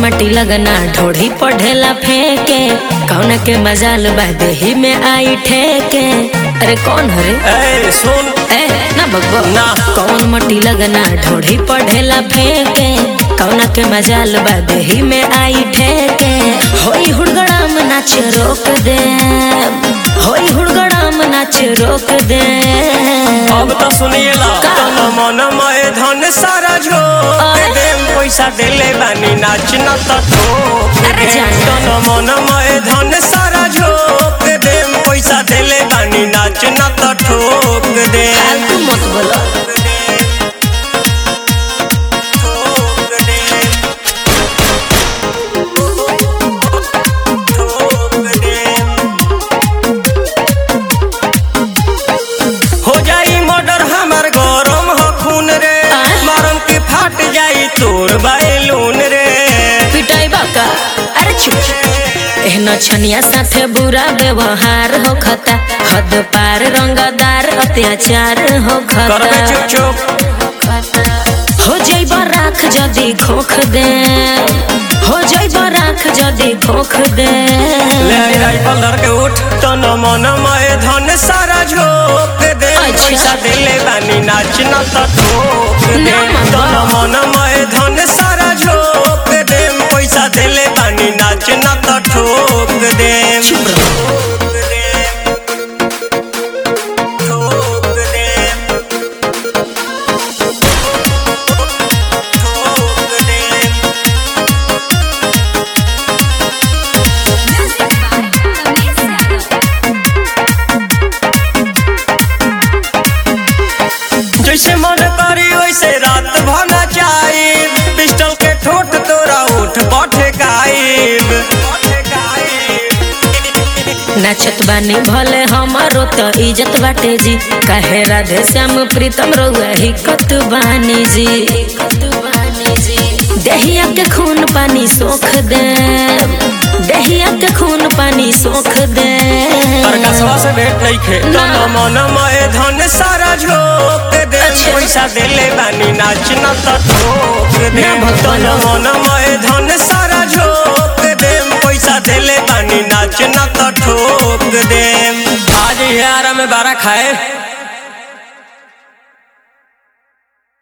माटी लगना ढोढ़ी पढ़ेला फेंके कौन के मजाल बा देही में आई ठेके अरे कौन हरे ए सुन ए ना बगबो ना। कौन मटी लगना ढोढ़ी पढ़ेला फेंके कौन के मजाल बा देही में आई ठेके होई हुड़गड़ाम नाच रोक दे होई हुड़गड़ाम नाच रोक दे अब तो सुनिएला तन मन मय धन सारा झोंक अरे। देम पैसा देले बानी नाच न त ठोक अरे दे। जान। तन मन मय धन सारा झोंक देम पैसा देले बानी नाच न त ठोक दे फालतू मत बोलो ठोक दे। ठोक दे। हो जाई मर्डर हमर गरम हो खून रे आय? मरम के फाट जाई तोर बैलून रे पिटाई बाका अरे चुप एहन छनिया साथे बुरा व्यवहार हो खता हद पार रंगदार अत्याचार हो करबे खता चुप चुप हो जैब राख जदी खोख दे हो जैब राख जदी खोख दे ले आई राइफल धर के उठ तन मन मय धन सारा झोंक दे अच्छा। पैसा देले बानी नाच न त ठोक दे ना मामा। तन मन मय धन सारा झोंक दे पैसा देले बानी नाच न त ठोक दे चुप रहो। ठोक दे ठोक दे जैसे मन करी वैसे रात भना चाइब पिस्टल के ठोट तोरा उठ पठे गाइब नाचत बानी भले हमारो तो इज्जत बाटे जी काहे राधे श्याम प्रीतम रहुआ हिकत बानी जी दहिया के खून पानी सोख दे दहिया के खून पानी सोख दे पर कसवा से भेंट नहीं खे ना। तन मन मय धन सारा झोंक दे अच्छा। पैसा देले बानी नाच न त ठोक दे ना भगवान। तन मन मय धन सारा झोंक दे पैसा देले बानी नाच न त ठोक दे आज यार में बारा खाए